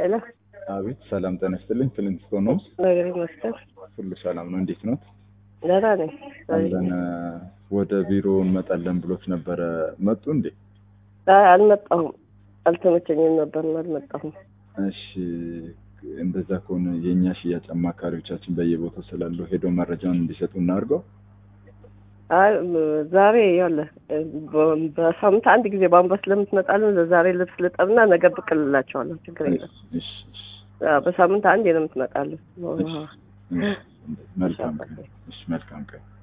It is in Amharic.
ሄሎ አቤት ሰላም ጤና ይስጥልኝ። ፍሊንትስቶን ነው። ነገር ይመስገን ሁሉ ሰላም ነው። እንዴት ነው? ደህና ነኝ። አለን ወደ ቢሮ እንመጣለን ብሎት ነበረ። መጡ እንዴ? አይ አልመጣሁም፣ አልተመቸኝም ነበር አልመጣሁም። እሺ እንደዛ ከሆነ የእኛ ሽያጭ አማካሪዎቻችን በየቦታው ስላሉ ሄዶ መረጃውን እንዲሰጡ እናድርገው። አይ ዛሬ ያለ በሳምንት አንድ ጊዜ ቧንቧ ስለምትመጣልን ዛሬ ልብስ ልጠብና ነገ ብቅ እልላቸዋለሁ። ችግር የለም። እሺ እሺ አዎ፣ በሳምንት አንዴ ነው የምትመጣልን። እሺ፣ መልካም ቀን። እሺ መልካም ቀን